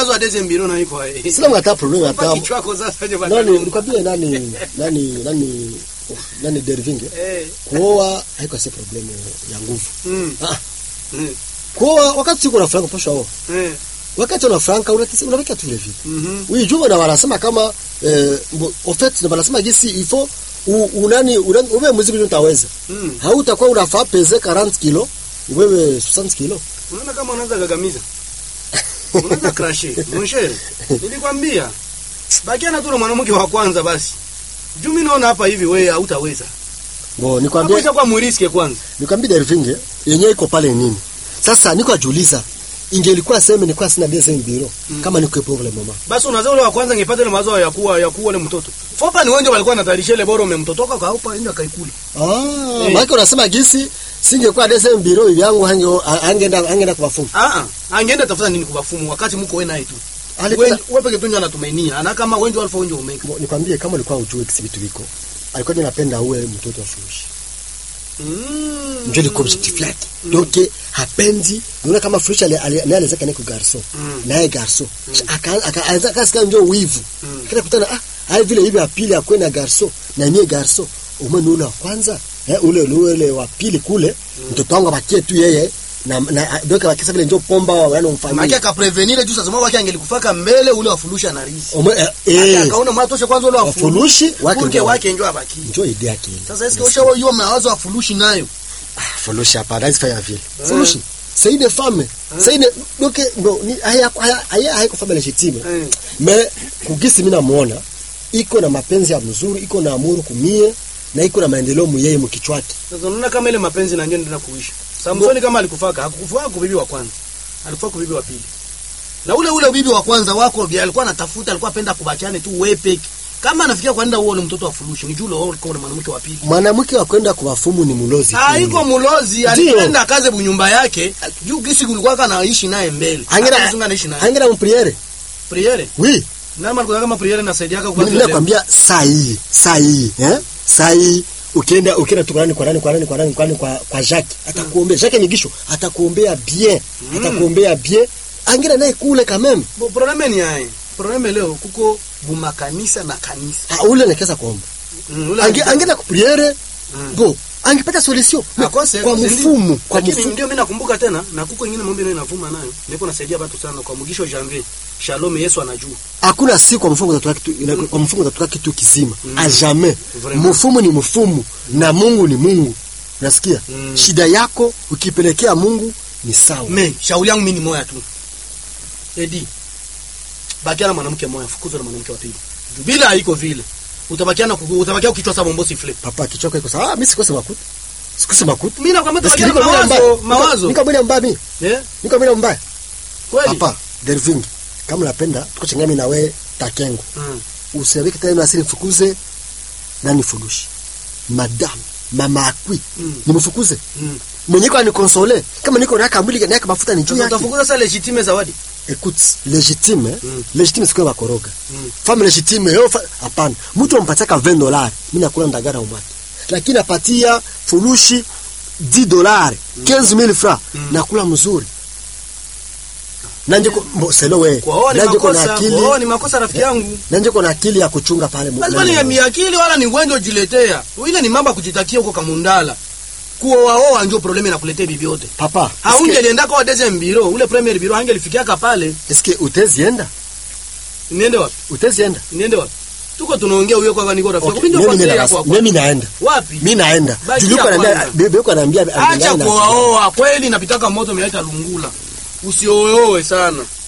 mawazo ya deuxième bureau na iko hai. sina mkata problem Hapa hata kichwa chako sasa je nani bana. nikwambie nani nani nani nani Dervinge Eh. kuoa haiko si problem ya nguvu Mm. ah Mm. kuoa wakati uko na franka posha oa Eh. wakati una franka unatisi unaweka tu vile vile Mhm. oui juma na wanasema kama eh, mbo- en fait na wanasema gisi il faut u- unani unani- wewe muziki utaweza Mm. hautakuwa unafaa peze 40 kilo wewe 60 kilo Unaona kama unaanza gagamiza. Unaanza crash. Monshere. Nilikwambia. Bakia na tu na mwanamke wa kwanza basi. Juu mimi naona hapa hivi wewe hautaweza. bo nikwambie Hapo kwa muriske kwanza. nikwambie Dervinge yenyewe iko pale nini sasa niko ajuliza ingelikuwa sema nilikuwa sina deuxième bureau Mm. kama niko problem mama Basi unazaa ule wa kwanza ngepata ile mawazo ya kuwa ya kuwa ule mtoto. Fopa ni wengi walikuwa wanatayarisha ile bora umemtotoka kwa hapa ndio kaikuli. ah Eh. maana unasema gisi singekuwa deuxième bureau hivi yangu hange angeenda angeenda kuwafunga Ah ah. Angeenda tafuta nini kuwafumu wakati mko wewe naye tu. alikuwa Wewe wewe peke tu ndio anatumainia. Ana kama wengi alfa wengi umeka. Bo, nikwambie kama ulikuwa ujue kisi vitu viko alikuwa ndio anapenda uwe mtoto wa furushi Mm. ndio ilikuwa objectif yake donc hapendi unaona kama furushi ale- ale- naye alizaka niko garso Mm. naye garso aka akaanza kasikia ndio wivu Mm. kile kutana ah hai vile hivi ya pili akwe na garso na mie garso umeni ule wa kwanza eh, ule ule ule wa pili kule mtoto wangu abakie tu yeye na na donc akisa vile ndio pomba wa yana Maki mfanyia akaprevenire juu sasa mwa wake angelikufaka mbele ule wafulusha na risi. Ume- eh, eh Akaona mwatoshe kwanza ule wafulushi wafulushi wake wake ndio wake njoo abaki. ndio idea yake ile. Sasa eske usha hiyo mawazo ya fulushi nayo. Fulushi hapa hawezi fanya vile. Fulushi. C'est une femme. C'est une donc bon ni haya haya haya haiko femme legitime. Eh. Mais kugisi mimi namuona iko na mapenzi ya mzuri, iko na amuru kumie na iko na maendeleo muyeye mkichwake. Sasa unaona kama ile mapenzi na ndio ndio kuisha. Samsoni kama alikufaka, hakukufaka kwa bibi wa kwanza. Alikufa kwa bibi wa pili. Na ule ule bibi wa kwanza wako bi alikuwa anatafuta, alikuwa apenda kubachane tu wewe peke. Kama anafikia kwenda uone mtoto wa fulushi, ni jule wao alikuwa na mwanamke wa pili. Mwanamke wa kwenda kuwafumu ni mulozi. Ah, tu. iko mulozi, Ndio. alipenda kaze bunyumba yake. Juu gisi kulikuwa kana ishi naye mbele. Angera Akazunga naishi naye. angera mpriere. Priere. Oui. Nani alikuwa kama priere na saidia yako Mimi nakwambia saa hii, saa hii, eh? Saa hii ukienda ukienda tu kwa nani kwa nani kwa nani kwa nani kwa nani kwa kwa Jacques atakuombea Jacques Nyigisho atakuombea bien atakuombea bien angera naye kule quand même Bo probleme ni yae. Probleme leo kuko bumakanisa na kanisa. Ah, ule nekeza kuomba Mm, ule Ange, ange- angeenda kupriere Mm. bo angepata solution Me- Akose, kwa akose, mfumu kwa Lakini mfumu ndio mimi nakumbuka tena na kuko ingine mambo nayo inavuma nayo. Niko nasaidia watu sana kwa mugisho janvier. Shalom Yesu anajua. hakuna siku kwa mfumu utatoka kitu ina- kwa mfumu utatoka kitu kizima Mm. a jamais Vraiment. mfumu ni mfumu na Mungu ni Mungu nasikia Mm. shida yako ukipelekea Mungu ni sawa Me, shauri yangu mimi ni moya tu. Edi. Bakia na mwanamke moya, fukuza na mwanamke wa pili. Juu Bila haiko vile. Utabakia na kuku- utabakia ukichwa sababu bombosi flip. papa kichoko iko sawa ah, mimi sikose makuta sikose makuta Mimi nakwambia utabakia na Niko mwina mbaya. mawazo, Niko- mawazo. niko mwina mbaya mimi Eh? niko mwina mbaya Kweli? papa Derving kama unapenda tuko changami na we takengo Mm. usiweke tena asili mfukuze nani furushi madam mama akwi Mm. nimfukuze Mm. mwenye kwa nikonsole kama niko naka mwili naka mafuta ni juu Sasa yake utafukuza sasa legitime zawadi. écoute légitime Mm. légitime sikuwa bakoroga Mm. femme légitime yo fa- hapana mtu ampatiaka 20 dollars mimi nakula ndagara umwake lakini apatia furushi 10 dollars 15000 francs nakula mzuri nanje ko mbo selo we Kwa hiyo ni nanje ko na makosa, kwa hiyo akili ni makosa rafiki yangu. nanje ko na akili ya kuchunga pale mu- lazima nani- ni miakili wala ni ugonjwa ujiletea ile ni mambo ya kujitakia huko kamundala kuoaoa njo probleme nakuletea bibi yote papa haungelienda kwa deuxième bureau ule premier bureau hangelifikiaka pale eske utezienda niende wapi utezienda niende wapi tuko tunaongea huyo kwa niko rafiki Okay, okay, ndio mimi kwanza nina- yako hapo mimi naenda wapi mimi naenda Baki juliko ya ananiambia kwanza. bebe yuko ananiambia acha ananiambia na- kuoaoa kweli napitaka moto miaita lungula usiooe sana